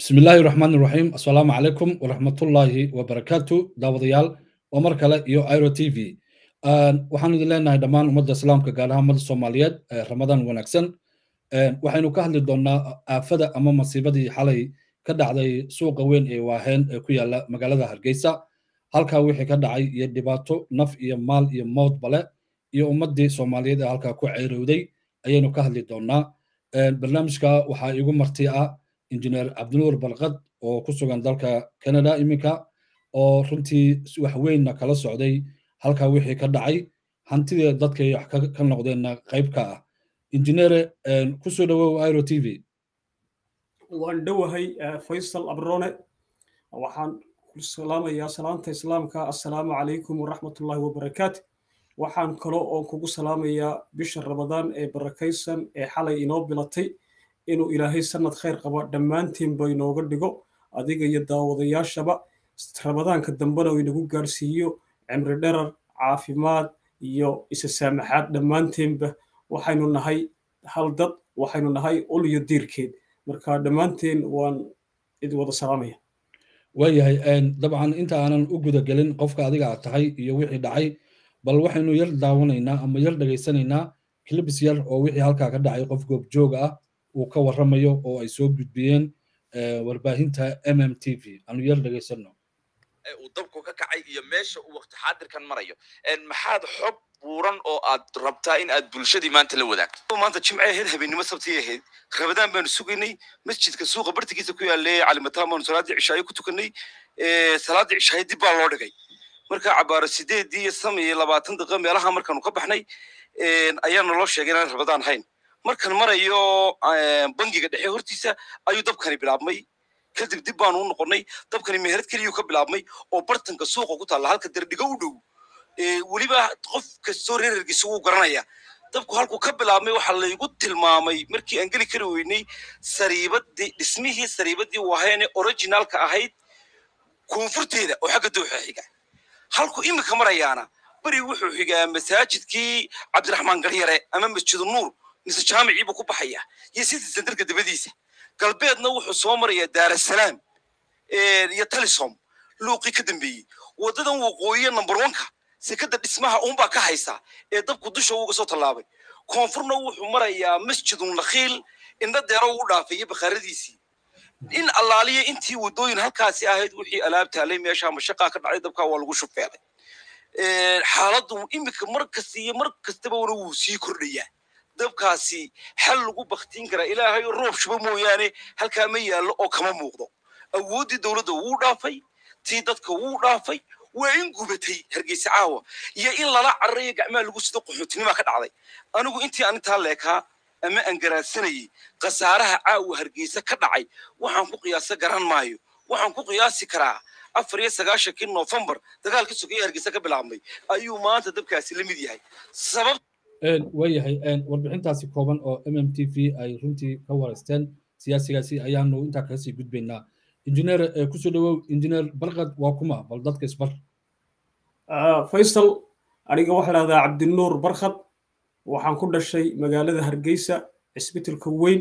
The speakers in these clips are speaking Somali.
bismi illaahi raxmaan iraxiim assalaamu calaykum waraxmatullaahi wabarakaatu daawadayaal waa mar kale iyo iro t v waxaan idin leenahay dhammaan ummadda islaamka gaar ahaan ummadda soomaaliyeed ramadaan wanaagsan waxaynu ka hadli doonnaa aafada ama masiibadii xalay ka dhacday suuqa weyn ee waaheen ee ku yaalla magaalada hargeysa halkaa wixii ka dhacay iyo dhibaato naf iyo maal iyo mowd bale iyo ummaddii soomaaliyeed ee halkaa ku ceyrowday ayaynu ka hadli doonnaa barnaamijka waxaa igu marti ah injineer cabdinuur balqad oo ku sugan dalka canada iminka oo runtii wax weynna kala socday halkaa wixii ka dhacay hantidii dadkay wax ka noqdeenna qayb ka ah injineere ku soo dhowow iro t v waan dhowahay faysal abrone waxaan ku salaamayaa salaanta islaamka assalaamu calaykum waraxmatullaahi wabarakaatu waxaan kalo oo kugu salaamayaa bisha ramadaan ee barakaysan ee xalay inoo bilatay inuu ilaahay sanad khayr qaba dhammaantiinba inooga dhigo adiga iyo daawadayaashaba ramadaanka dambena uu inagu gaarsiiyo cimri dherar caafimaad iyo isa saamaxaad dhammaanteenba waxaynu nahay hal dad waxaynu nahay ul iyo diirkeed marka dhammaanteen waan idin wada salaamaya waayahay dabcan inta aanan u guda gelin qofka adiga aad tahay iyo wixii dhacay bal waxaynu yar daawanaynaa ama yar dhegaysanaynaa kilibis yar oo wixii halkaa ka dhacay qof goobjooga ah uu ka warramayo oo ay soo gudbiyeen warbaahinta m m t v aanu yar dhegaysano uu dabku ka kacay iyo meesha uu waqti xaadirkan marayo maxaad xog buuran oo aad rabtaa in aad bulshadii maanta la wadaagto maanta jimce ahayd habeennimo sabti ahayd rabadaan baanu sugaynay masjidka suuqa bartigiisa ku yaallay calimataan baanu salaaddii cishaayo ku tukanay salaaddii cishaayo dib baa loo dhigay marka cabaaro sideedii iyo sam iyo labaatan daqiiqa meelaha markaanu ka baxnay ayaa naloo sheegay inaan rabadaan hayn markan marayo bangiga dhexe hortiisa ayuu dabkani bilaabmay kadib dib baanu u noqonnay dabkani meherad keliyuu ka bilaabmay oo bartanka suuqa ku taalla halka dardhigo u dhow weliba qof kastoo reerergiisa wuu garanaya dabku halkuu ka bilaabmay waxaa laygu tilmaamay markii aan geli kari weynay sariibadii dhismihii sariibadii waheene originalka ahayd koonfurteeda oo xagga dooxa xiga halku iminka marayaana beri wuxuu xigaa masaajidkii cabdiraxmaan garyare ama masjidu nuur mise jaamicii buu ku baxaya iyo city centerka dabadiisa galbeedna wuxuu soo marayaa daarasalaam iyo talisom luuqii ka dambeeyey waddadan waqooyiya number oneka sekada dhismaha uunbaa ka haysa ee dabku dusha uga soo tallaabay koonfurna wuxuu marayaa masjidun nakhiil indha deero uu dhaafay iyo bakhaaradiisii in allaaliya intii waddooyin halkaasi ahayd wixii alaab taalay meesha mashaqaa ka dhacday dabkaa waa lagu shufeelay xaaladdu iminka mar kasta iyo mar kastaba wana wuu sii kordhayaa dabkaasi xal lagu baktiin karaa ilaahay roob shubo mooyaane halkaa ma yaallo oo kama muuqdo awooddii dowladda wuu dhaafay tii dadka wuu dhaafay waa in gubatay hargeysa caawa iyo in lala cararayo gacmaha lagu sido qaxootinima ka dhacday anigu intii aan intaa leekaa ama aan garaadsanayay khasaaraha caawa hargeysa ka dhacay waxaan ku qiyaasa garan maayo waxaan ku qiyaasi karaa afar iyo sagaashankii noofembar dagaalka sugaya hargeysa ka bilaabmay ayuu maanta dabkaasi la mid yahay sabab waayahay warbixintaasi kooban oo m m t v ay runtii ka wareysteen siyaasigaasi ayaanu intaa kaga sii gudbaynaa injineer kusoo dhowow injineer barqad waa kuma bal dadka isbar faysal aniga waxaa dhahdaa cabdinuur barkhad waxaan ku dhashay magaalada hargeysa cisbitalka weyn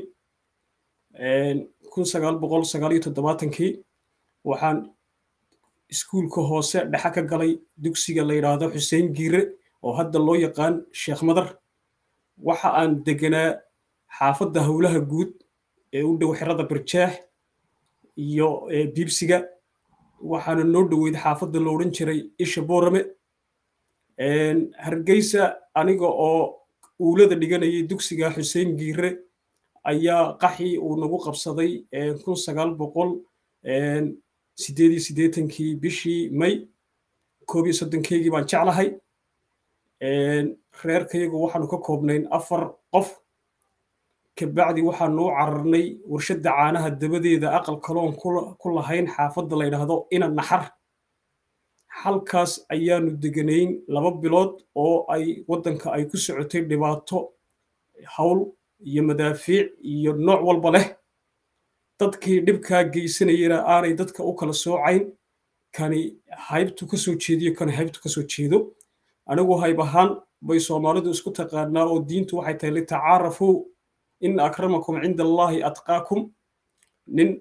kun sagaal boqol sagaal iyo toddobaatankii waxaan iskuulka hoose dhexe ka galay dugsiga la yidhaahdo xuseen giire oo hadda loo yaqaan sheekh madar waxa aan deganaa xaafadda howlaha guud ee u dhow xerada barjaax iyo biibsiga waxaana noo dhoweyd xaafadda la odhan jiray isha boorame hargeysa aniga oo uulada dhiganayay dugsiga xuseen giire ayaa qaxii uu nagu qabsaday kun sagaal boqol sideed iyo siddeetankii bishii may koob iyo soddonkeygii baan jeclahay reerkayagu waxaanu ka koobnayn afar qof kabacdi waxaanu u cararnay warshadda caanaha dabadeeda aqal kaloon ku lahayn xaafadda la yidhaahdo ina naxar halkaas ayaanu deganayn laba bilood oo ay waddanka ay ku socotay dhibaato hawl iyo madaafiic iyo nooc walba leh dadkii dhibkaa geysanayana aanay dadka u kala soocayn kani haybtu ka soo jeediyo kani haybtu ka soo jeedo anigu hayb ahaan bay soomaalidu isku taqaanaa oo diintu waxay tahay litacaarafuu in akramakum cinda allahi atqaakum nin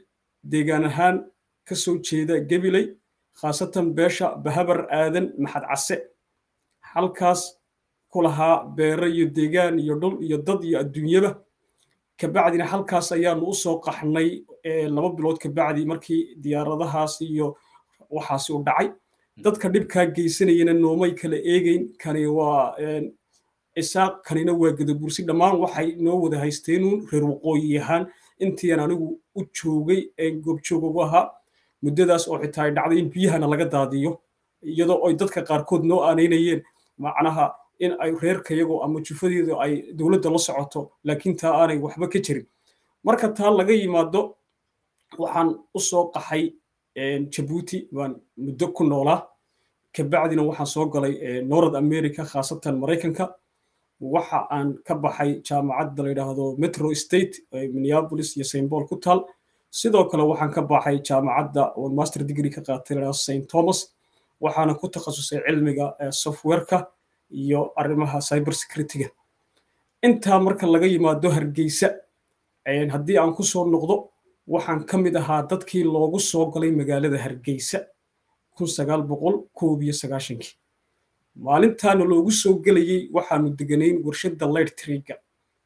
deegaan ahaan ka soo jeeda gabiley khaasatan beesha bahabar aadan maxad case halkaas ku lahaa beero iyo deegaan iyo dhul iyo dad iyo adduunyaba kabacdina halkaas ayaanu u soo qaxnay laba bilood kabacdi markii diyaaradahaas iyo waxaasi u dhacay dadka dhibkaa geysanayana noomay kala eegeyn kani waa isaaq kanina waa gadabursi dhammaan waxay noo wada haysteenuun reer waqooyi ahaan intiian anigu u joogay goobjoog ugu ahaa muddadaas oo xitaa ay dhacday in biyahana laga daadiyo iyadoo ay dadka qaarkood noo aanaynayeen macnaha in ay reerkayago ama jufadeedu ay dowladda la socoto laakiin taa aanay waxba ka jirin marka taa laga yimaado waxaan u soo qaxay jabuuti baan muddo ku noolaa kabacdina waxaan soo galay north america khaasatan maraykanka waxa aan ka baxay jaamacadda la yidhaahdo metro state minneapolis iyo st paul ku taal sidoo kale waxaan ka baxay jaamacadda oo master degree ka qaatay la st thomas waxaana ku takhasusay cilmiga softwareka iyo arrimaha cyber securityga intaa marka laga yimaado hargeysa haddii aan ku soo noqdo waxaan ka mid ahaa dadkii loogu soo galay magaalada hargeysa kun sagaal boqol koob iyo sagaashankii maalintaana loogu soo gelayey waxaanu deganayn warshadda light triga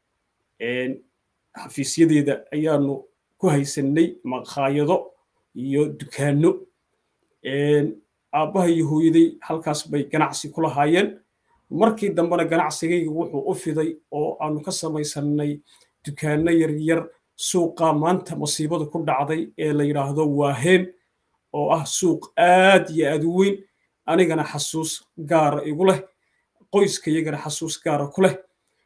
xafiisyadeeda ayaanu ku haysanay maqaayado iyo dukaano aabbaha iyo hooyaday halkaas bay ganacsi ku lahaayeen markii dambena ganacsigayga wuxuu u fiday oo aanu ka samaysanay dukaano yaryar suuqa maanta masiibada ku dhacday ee la yidhaahdo waaheen oo ah suuq aad iyo aad u weyn anigana xasuus gaara igu leh qoyskayagana xasuus gaara ku leh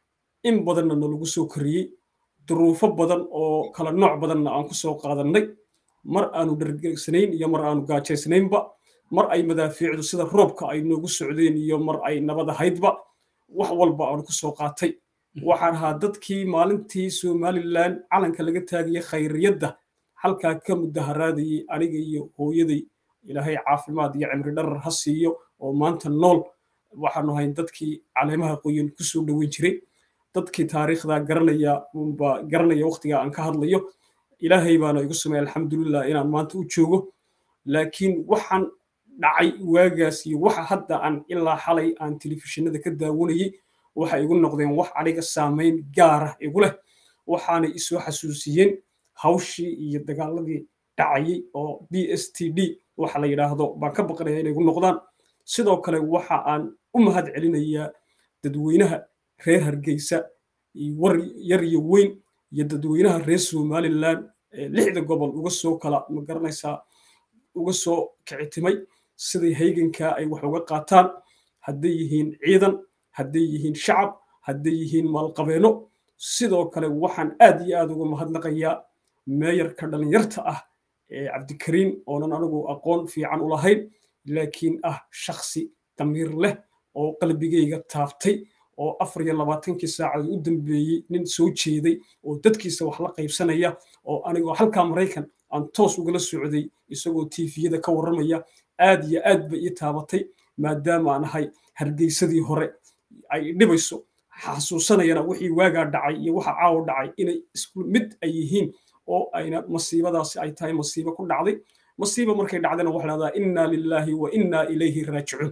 in badanna nalagu soo koriyey duruufo badan oo kala nooc badanna aan ku soo qaadannay mar aanu dhargeysanayn iyo mar aanu gaajaysnaynba mar ay madaafiicdu sida roobka ay noogu socdeen iyo mar ay nabad ahaydba wax walba aanu ku soo qaatay waxaan ahaa dadkii maalintii somalilan calanka laga taagaya khayriyadda halkaa ka mudaharaadayey aniga iyo hooyaday ilaahay caafimaad iyo cimri dharar ha siiyo oo maanta nool waxaanu ahayn dadkii caleemaha qoyan ku soo dhoweyn jiray dadkii taariikhda garanaya unba garanaya waqtiga aan ka hadlayo ilaahay baana igu sameey alxamdulilah inaan maanta u joogo laakiin waxaan dhacay waagaas iyo waxa hadda aan ilaa xalay aan telefishinada ka daawanayey waxay igu noqdeen wax aniga saamayn gaara igu leh waxaanay isoo xasuusiyeen hawshii iyo dagaaladii dhacayey oo b s t d waxa la yidhaahdo baan ka baqanaya inay igu noqdaan sidoo kale waxa aan u mahad celinayaa dadweynaha reer hargeysa war yar iyo weyn iyo dadweynaha reer somalilan lixda gobol uga soo kala ma garanaysaa uga soo kicitimay siday haygankaa ay wax uga qaataan hadday yihiin ciidan hadday yihiin shacab hadday yihiin maalqabeeno sidoo kale waxaan aad iyo aad uga mahadnaqayaa meeyarka dhallinyarta ah ee cabdikariim oonan anigu aqoon fiican u lahayn laakiin ah shaksi damiir leh oo qalbigayga taabtay oo afar iyo labaatankii saacadood u dambeeyey nin soo jeeday oo dadkiisa wax la qaybsanaya oo anigoo halkaa maraykan aan toos ugala socday isagoo tiifiyada ka warramaya aad iyo aad bay ii taabatay maadaama aan ahay hargeysadii hore ay dhibayso xasuusanayana wixii waagaa dhacay iyo waxa caawo dhacay inay isku mid ay yihiin oo ayna masiibadaasi ay tahay masiibo ku dhacday masiiba markay dhacdana waxa lahdaa inna lilaahi wa inna ilayhi raajicuun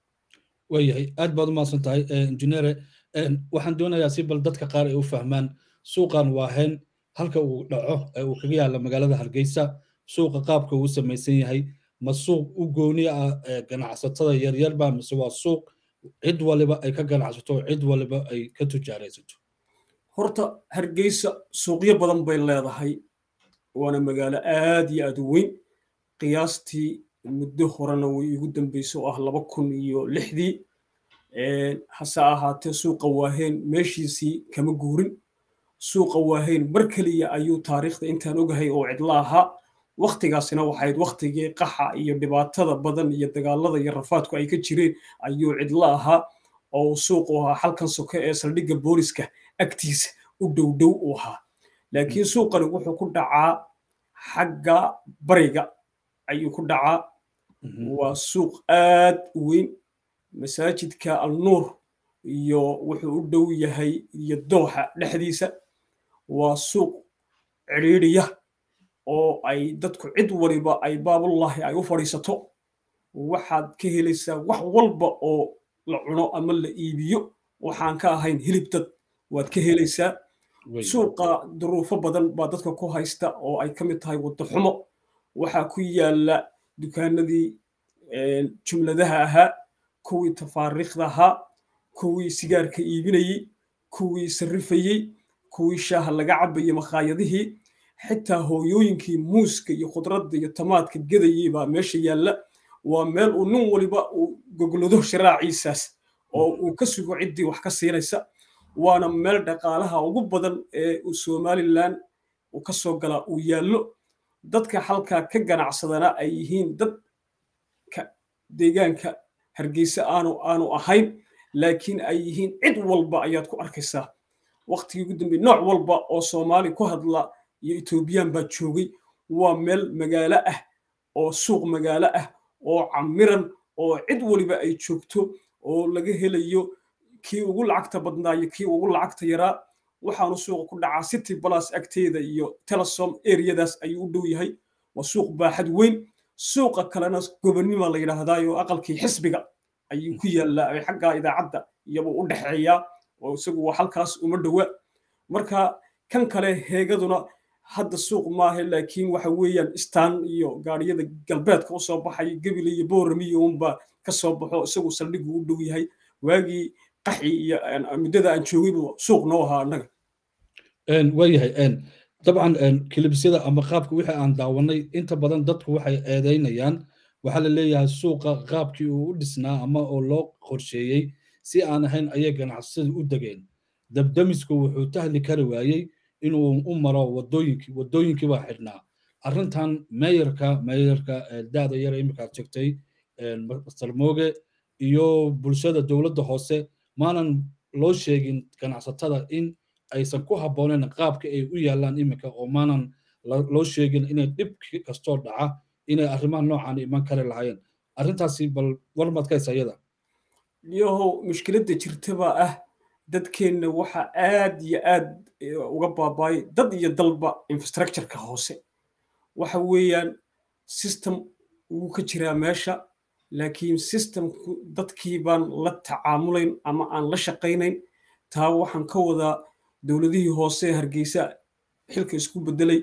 waayahay aad baad u mahadsan tahay injineere waxaan doonayaa si bal dadka qaar ay u fahmaan suuqan waa heen halka uu dhaco ee uu kaga yaalla magaalada hargeysa suuqa qaabka uu samaysan yahay ma suuq u gooni ah ganacsatada yaryarba mise waa suuq cid waliba ay ka ganacsato cid waliba ay ka tujaaraysato horta hargeysa suuqyo badan bay leedahay waana magaalo aad iyo aad u weyn qiyaastii muddo horena way igu dambayso oo ah laba kun iyo lixdii hase ahaatee suuqa waaheen meeshiisii kama guurin suuqa waaheen mar keliya ayuu taariikhda intaan ogahay oo cidla ahaa waktigaasina waxayd waktigii qaxa iyo dhibaatada badan iyo dagaalada iyo rafaadku ay ka jireen ayuu cidla ahaa oo suuqu ahaa halkan soke ee saldhigga booliska agtiisa u dhowdhow u ahaa laakiin suuqani wuxuu ku dhacaa xagga bariga ayuu ku dhacaa waa suuq aad u weyn masaajidka alnuur iyo wuxuu u dhow yahay iyo dooxa dhexdiisa waa suuq cidhiidhiya oo ay dadku cid waliba ay baabullahi ay u fadhiisato waxaad ka helaysaa wax walba oo la cuno ama la iibiyo waxaan ka ahayn hilib dad waad ka helaysaa suuqa duruufo badan baa dadka ku haysta oo ay ka mid tahay waddo xumo waxaa ku yaala dukaanadii jumladaha ahaa kuwii tafaariikhda ahaa kuwii sigaarka iibinayey kuwii sarrifayey kuwii shaaha laga cabayey makhaayadihii xitaa hooyooyinkii muuska iyo khudradda iyo tamaadka gedayey baa meesha yaalla waa meel uu nin waliba uu goglado sharaaciisaas oo uu ka sugo ciddii wax ka siinaysa waana meel dhaqaalaha ugu badan ee uu somalilan uu ka soo galaa uu yaallo dadka halkaa ka ganacsadana ay yihiin dadka deegaanka hargeysa aanu aanu ahayn laakiin ay yihiin cid walba ayaad ku arkaysaa waqtigii ugu dambeeyey nooc walba oo soomaali ku hadla iyo etoobiyaan baa joogay waa meel magaalo ah oo suuq magaalo ah oo camiran oo cid waliba ay joogto oo laga helayo kii ugu lacagta badnaa iyo kii ugu lacagta yaraa waxaanu suuqa ku dhacaa city plus agteeda iyo telesom areadaas ayuu u dhow yahay waa suuq baaxad weyn suuqa kalena gobonnima la yidhaahdaa oo aqalkii xisbiga ayuu ku yaallaa xagga idaacadda iyabuu u dhexeeyaa oo isagu waa halkaas uma dhowa marka kan kale heegaduna hadda suuq maaha laakiin waxa weeyaan istaan iyo gaadhiyada galbeedka usoo baxay gebile iyo booramiyo unba ka soo baxo isagu saldhigu u dhow yahay waagii qaxi iyo muddada aan joogay buu suuq noo ahaa annaga waayahay dabcan kilibisyada ama qaabka wixii aan daawanay inta badan dadku waxay eedeynayaan waxaa la leeyahay suuqa qaabkii uu u dhisnaa ama oo loo qorsheeyey si aan ahayn ayay ganacsada u degeen dabdamisku wuxuu tahli kari waayey inuu u maro wadooyinkii wadooyinkii baa xidhnaa arrintan meeyarka meeyarka daada yar iminkaad sheegtay master mooge iyo bulshada dowladda hoose maanan loo sheegin ganacsatada in aysan ku habboonayn qaabka ay u yaallaan iminka oo maanan loo sheegin inay dhib kastoo dhaca inay arrimaha noocan iman kari lahaayeen arrintaasi bal warmaad ka haysa iyada yahow mushkiladda jirtabaa ah dadkeenna waxa aad iyo aad uga baabaayay dad iyo dalba infrastructureka hoose waxa weeyaan system wuu ka jiraa meesha laakiin systemku dadkii baan la tacaamulayn ama aan la shaqaynayn taa waxaan ka wadaa dowladihii hoose hargeysa xilka isku bedelay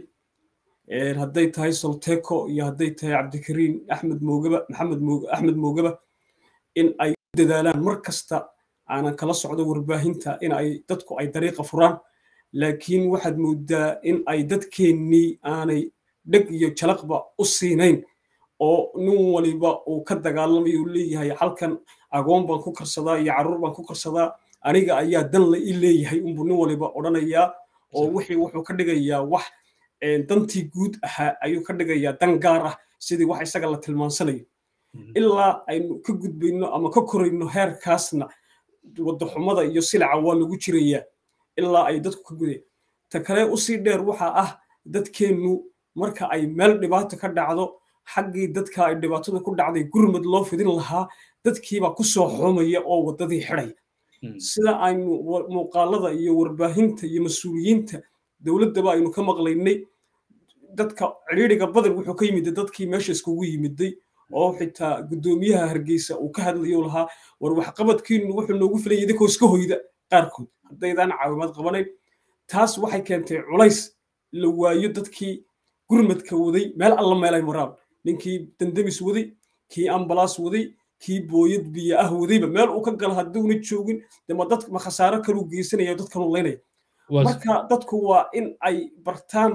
hadday tahay solteco iyo hadday tahay cabdikariin axmed moogaba maxamed mooge axmed moogaba in ay dadaalaan mar kasta aanan kala socdo warbaahinta in ay dadku ay dariiqa furaan laakiin waxaad moodaa in ay dadkeennii aanay dheg iyo jalaqba u siinayn oo nin waliba uu ka dagaalamayo uu leeyahay halkan agoon baan ku karsadaa iyo carruur baan ku karsadaa aniga ayaa dan la i leeyahay unbuu nin waliba odhanayaa oo wixii wuxuu ka dhigayaa wax dantii guud ahaa ayuu ka dhigayaa dan gaar ah sidii wax isaga la tilmaansanayo ilaa aynu ka gudbayno ama ka korayno heerkaasna wadaxumada iyo silaca waa lagu jirayaa ilaa ay dadku ka gudayaan ta kale usii dheer waxa ah dadkeennu marka ay meel dhibaato ka dhacdo xaggii dadka ay dhibaatada ku dhacday gurmad loo fidin lahaa dadkiibaa ku soo xoomaya oo waddadii xidhaya sida aynu muuqaalada iyo warbaahinta iyo mas-uuliyiinta dowladdaba aynu ka maqlaynay dadka cidhiidhiga badan wuxuu ka yimid dadkii meesha iskugu yimiday oo xitaa guddoomiyaha hargeysa uu ka hadlayo lahaa war waxqabadkiinu wuxuu noogu filaya idinkoo iska hoyda qaarkood haddaydaan caawimaad qabanayn taas waxay keentay culays la waayo dadkii gurmadka waday meel alla meelay maraan ninkii dandamis waday kii ambalaas waday kii booyad biyo ah wadayba meel uu ka gala hadduuna joogin dema dad ma khasaaro kaluu geysanaya dadkanu laynaya marka dadku waa in ay bartaan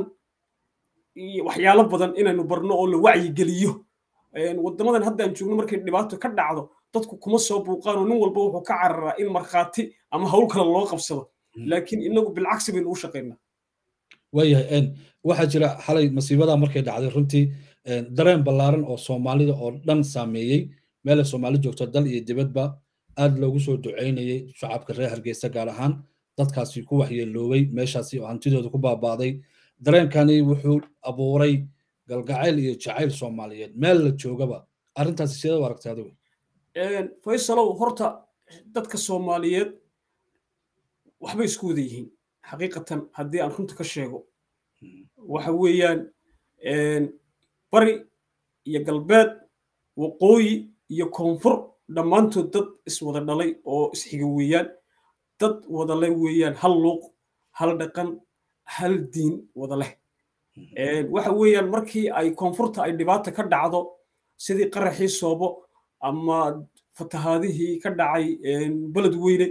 waxyaalo badan inaynu barno oo la wacyigeliyo waddamadan haddaan joogno markay dhibaato ka dhacdo dadku kuma soo buuqaan oo nin walba wuxuu ka cararaa in markhaati ama hawl kale loo qabsado laakiin inagu bilcagsi baynu u shaqaynaa waayahay waxaa jira xalay masiibada markay dhacday runtii dareen ballaaran oo soomaalida oo dhan saameeyey meelay soomaali joogto dal iyo dibadba aad loogu soo ducaynayay shacabka reer hargeysa gaar ahaan dadkaasi ku waxyeeloobay meeshaasi oo hantidooda ku baabaaday dareenkani wuxuu abuuray galgacayl iyo jacayl soomaaliyeed meel la joogaba arrintaasi sidee u aragtay adigu faysalow horta dadka soomaaliyeed waxbay isku wada yihiin xaqiiqatan haddii aan runta ka sheego waxa weeyaan bari iyo galbeed waqooyi iyo koonfur dhammaantood dad iswada dhalay oo isxiga weeyaan dad wada leh weeyaan hal luuq hal dhaqan hal diin wada leh waxa weeyaan markii ay koonfurta ay dhibaata ka dhacdo sidii qaraxii soobo ama fatahaadihii ka dhacay beled weyne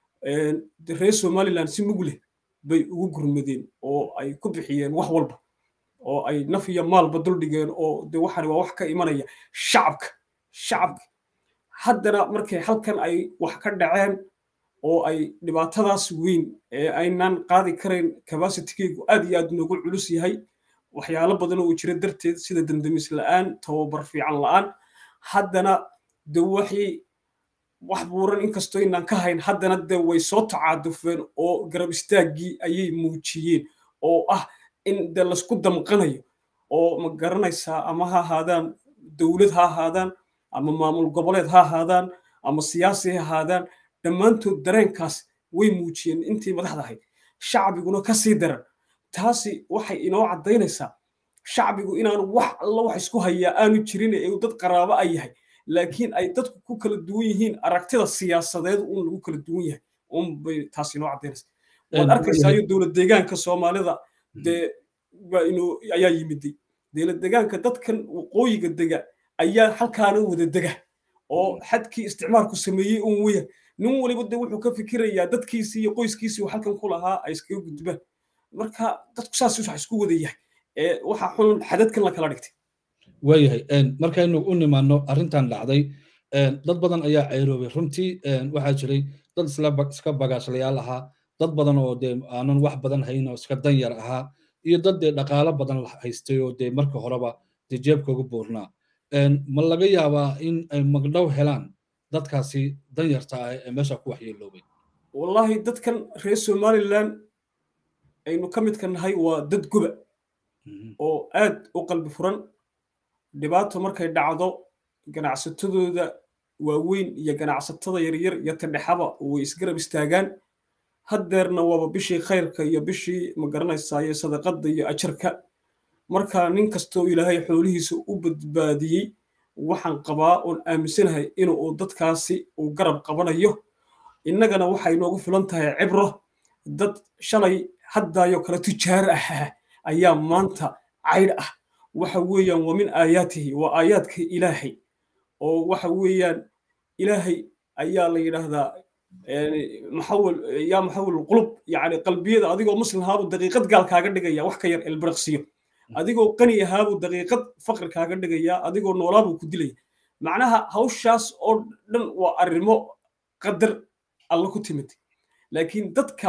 reer somaliland si mug leh bay ugu gurmadeen oo ay ku bixiyeen wax walba oo ay naf iyo maalba duldhigeen oo de waxani waa wax ka imanaya shacabka shacabka haddana markay halkan ay wax ka dhaceen oo ay dhibaatadaas weyn ee aynaan qaadi karayn capacitygeegu aad iyo aad noogu culus yahay waxyaalo badan oo jira darteed sida damdamis la'aan tababar fiican la'aan haddana de waxay wax buuran inkastoo inaan ka hayn haddana de way soo tacaadufeen oo garab istaaggii ayay muujiyeen oo ah in de laysku damqanayo oo ma garanaysaa ama ha ahaadaan dowlad ha ahaadaan ama maamul goboleed ha ahaadaan ama siyaasi ha ahaadaan dhammaantood dareenkaas way muujiyeen intii madaxda ahayd shacbiguna ka sii daran taasi waxay inoo caddaynaysaa shacbigu inaanu wax alla wax isku hayaa aanu jirin ee uu dad qaraabo a yahay laakiin ay dadku ku kala duwan yihiin aragtida siyaasadeed uun lagu kala duwan yahay unbay taas inoo caddaynaysaa waad arkaysayo dowlad deegaanka soomaalida dee ayaa yimiday dowlad deegaanka dadkan waqooyiga dega ayaa halkaana wada dega oo xadkii isticmaalku sameeyey un weya nin waliba de wuxuu ka fikirayaa dadkiisii iyo qoyskiisii uu halkan ku lahaa ay iskaga gudbaan marka dadku saas wax isku wada yahay waxa xun xadadkan la kala dhigtay waayahay markaynu u nimaano arrintan dhacday dad badan ayaa ceyroobay runtii waxaa jiray dad iska bagaashlayaal ahaa dad badan oo dee aanan wax badan hayn oo iska danyar ahaa iyo dad dee dhaqaalo badan haystay oo dee marka horeba dee jeebkooga buurnaa ma laga yaabaa in ay magdhow helaan dadkaasi danyarta ah ee meesha ku waxyeeloobay wallahi dadkan reer somaliland aynu ka midka nahay waa dad guba oo aad u qalbi furan dhibaato markay dhacdo ganacsatadooda waaweyn iyo ganacsatada yaryar iyo tadhexaba way isgarab istaagaan haddeerna waaba bishii khayrka iyo bishii magaranaysaa iyo sadaqadda iyo ajarka marka nin kastoo ilaahay xoolihiisa u badbaadiyey waxaan qabaa oon aaminsanahay inuu dadkaasi uu garab qabanayo innagana waxay noogu filan tahay cibro dad shalay haddaayo kale tujaar ah ayaa maanta caydh ah waxa weeyaan waa min aayaatihi waa aayaadka ilaahay oo waxa weeyaan ilaahay ayaa la yidhaahdaa maxawil yaa maxawil qulub yacni qalbiyada adigoo muslim ahaabuu daqiiqad gaal kaaga dhigaya wax ka yar elbiraqsiyo adigoo qani ahaabuu daqiiqad faqri kaaga dhigaya adigoo noolaabuu ku dilaya macnaha hawshaas oo dhan waa arrimo qadar alla ku timid laakiin dadka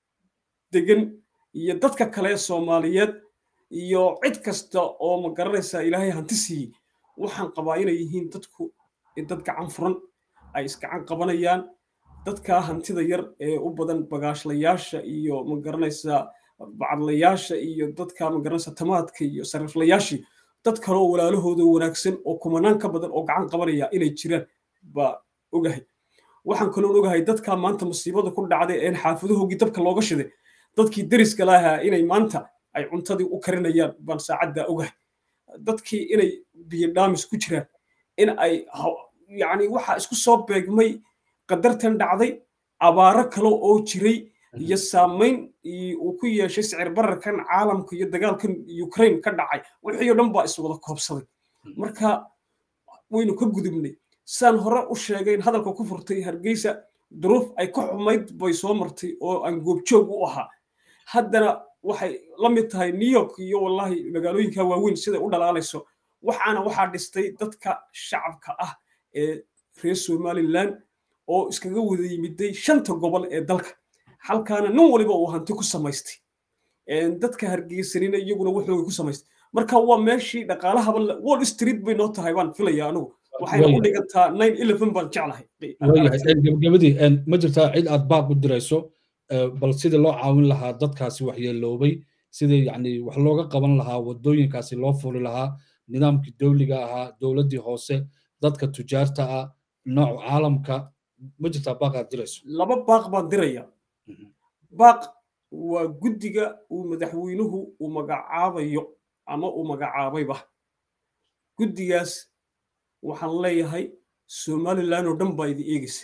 degan iyo dadka kale soomaaliyeed iyo cid kasta oo ma garanaysaa ilaahay hanti siiyey waxaan qabaa inay yihiin dadku dad gacan furan ay isgacan qabanayaan dadka hantida yar ee u badan bagaashlayaasha iyo ma garanaysaa bacadlayaasha iyo dadka ma garanaysaa tamaadka iyo sariflayaashii dad kale oo walaalahooda wanaagsan oo kumanaan ka badan oo gacan qabanaya inay jiraan baa ogahay waxaan kaloon ogahay dadka maanta musiibada ku dhacday een xaafadohoogii dabka looga shiday dadkii deriska lahaa inay maanta ay cuntadii u karinayaan baan saacaddaa ogahay dadkii inay biyo dhaamis ku jiraan in ay yacni waxaa isku soo beegmay qadartan dhacday abaaro kale oo jiray iyo saamayn uu ku yeeshay sicir bararkan caalamka iyo dagaalkan ukraine ka dhacay wixii oo dhan baa iswada koobsaday marka waynu ka gudubnay saan hore u sheegayn hadalka ku furtay hargeysa duruuf ay ka xumayd bay soo martay oo aan goobjoog u ahaa haddana waxay la mid tahay new york iyo wallahi magaalooyinka waaweyn siday u dhalaalayso waxaana waxaa dhistay dadka shacabka ah ee reer somaliland oo iskaga wada yimiday shanta gobol ee dalka halkaana nin waliba uu hanti ku samaystay dadka hargeysanina iyaguna wuxooga ku samaystay marka waa meeshii dhaqaalahaba wall street bay noo tahay baan filaya anigu waxayna u dhigantaa nine eleven baan jeclahay gabagabadii ma jirtaa cid aad baaq u dirayso bal sidii loo caawin lahaa dadkaasi waxyeeloobay sidii yani wax looga qaban lahaa wadooyinkaasi loo furi lahaa nidaamkii dowliga ahaa dowladdii hoose dadka tujaarta ah nooc caalamka ma jirtaa baaq aad dirayso laba baaq baan diraya baaq waa guddiga uu madaxweynuhu uu magacaabayo ama uu magacaabayba guddigaas waxaan leeyahay somalilan oo dhan baa idi eegaysa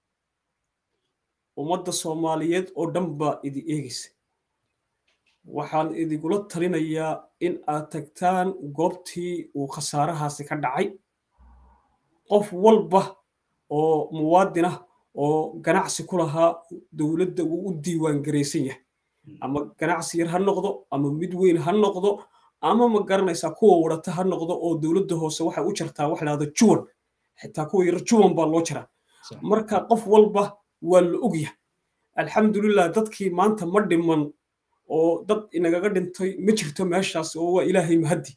ummadda soomaaliyeed oo dhan baa idi eegaysa waxaan idigula talinayaa in aad tagtaan goobtii uu khasaarahaasi ka dhacay qof walba oo muwaadinah oo ganacsi ku lahaa dowladda wuu u diiwaan garaysan yahay ama ganacsi yar ha noqdo ama mid weyn ha noqdo ama ma garanaysaa kuwa wadhata ha noqdo oo dowladda hoose waxay u jartaa wax lahahdo juwan xitaa kuwa yar juwan baa loo jaraa marka qof walba waa la ogyahay alxamdulilah dadkii maanta ma dhiman oo dad inagaga dhintay ma jirto meeshaas oo waa ilaahay mahaddi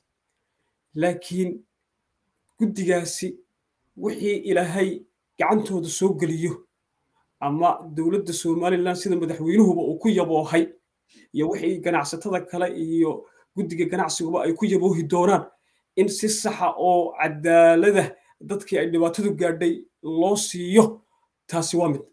laakiin guddigaasi wixii ilaahay gacantooda soo geliyo ama dowladda somalilan sida madaxweynuhuba uu ku yaboohay iyo wixii ganacsatada kale iyo guddiga ganacsiguba ay ku yaboohi doonaan in si saxa oo cadaalada dadkii ay dhibaatadu gaadhay loo siiyo taasi waa mid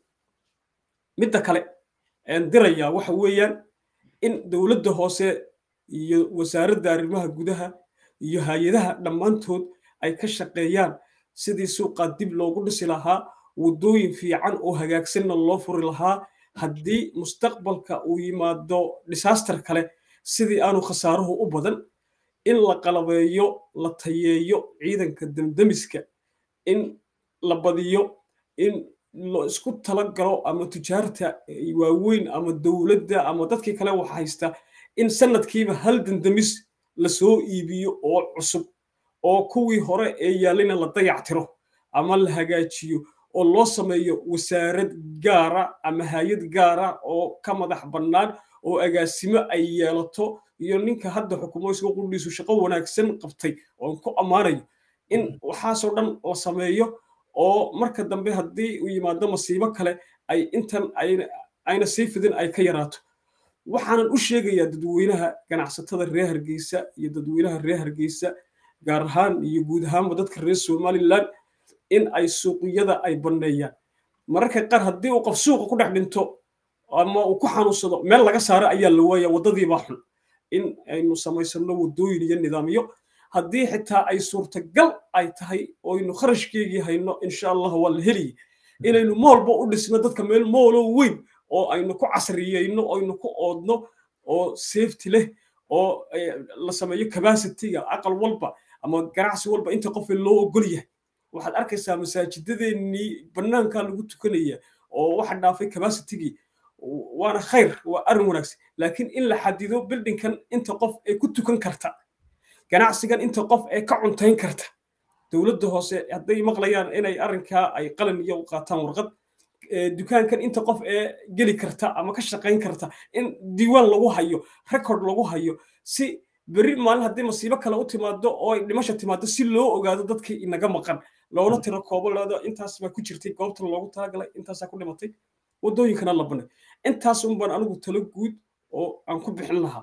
midda kale een dirayaa waxa weeyaan in dowladda hoose iyo wasaaradda arrimaha gudaha iyo hay-adaha dhammaantood ay ka shaqeeyaan sidii suuqaa dib loogu dhisi lahaa waddooyin fiican oo hagaagsanna loo furi lahaa haddii mustaqbalka uu yimaado disaster kale sidii aanu khasaaruhu u badan in la qalabeeyo la tayeeyo ciidanka demdemiska in la badiyo in la isku talagalo ama tujaarta waaweyn ama dowladda ama dadkii kale wax haysta in sanadkiiba hal dendemis lasoo iibiyo oo cusub oo kuwii hore ee yaallayna la dayactiro ama la hagaajiyo oo loo sameeyo wasaarad gaara ama hay-ad gaara oo ka madax bannaan oo agaasimo ay yeelato iyo ninka hadda xukumo isga qudhiisu shaqo wanaagsan qabtay oon ku ammaanayo in waxaasoo dhan la sameeyo oo marka dambe haddii uu yimaado masiibo kale ay intan ayna sii fidin ay ka yaraato waxaanan u sheegayaa dadweynaha ganacsatada reer hargeysa iyo dadweynaha reer hargeysa gaar ahaan iyo guud ahaanba dadka reer somalilan in ay suuqyada ay banneeyaan mararka qaar haddii uu qof suuqa ku dhex dhinto ama uu ku xanuunsado meel laga saaro ayaa la waaya waddadiibaa xun in aynu samaysano waddooyin iyo nidaamyo haddii xitaa ay suurtagal ay tahay oynu kharashkeygii hayno insha allah waa la heliye inaynu moolba u dhisno dadka meel moolo weyn oo aynu ku casriyeyno aynu ku oodno oo safety leh oo la sameeyo capacityga aqal walba ama ganacsi walba inta qof loo ogol yahay waxaad arkaysaa masaajidadeenii bannaankaa lagu tukanaya oo waxa dhaafay capacitygii waana khayr waa arrin wanaagsan laakiin in la xadido bildinkan inta qof ee ku tukan karta ganacsigan inta qof ee ka cuntayn karta dowladda hoose hadday maqlayaan inay arrinkaa ay qalin iyo qaataan warqad dukaankan inta qof ee geli karta ama ka shaqayn karta in diiwaan lagu hayo record lagu hayo si berri maalin haddii masiibo kale u timaado oo ay dhimasha timaado si loo ogaado dadkii inaga maqan loona tiro koobo leedo intaas baa ku jirtay goobta loogu talagalay intaasaa ku dhimatay waddooyinkana la banay intaas un baan anigu talo guud oo aan ku bixin lahaa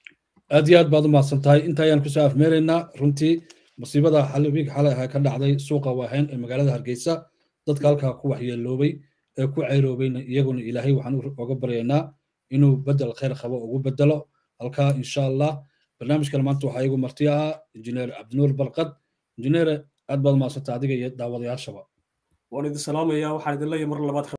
aad iyo aad baad u mahadsan tahay inta ayaan kusoo afmeeraynaa runtii musiibada xalwiig xalay ahaa ka dhacday suuqa waahayn ee magaalada hargeysa dadka halkaa ku waxyeeloobay ee ku cayroobayna iyaguna ilaahay waxaan uga baryaynaa inuu bedel khayr qabo ugu bedelo halkaa insha allah barnaamijkan maanta waxaa igu marti ah injineer cabdinuur barqad injineere aad baad mahadsantaa adiga iyo daawadayaashaba waan idin salaamayaa waxaan idin leeyahay mar labaad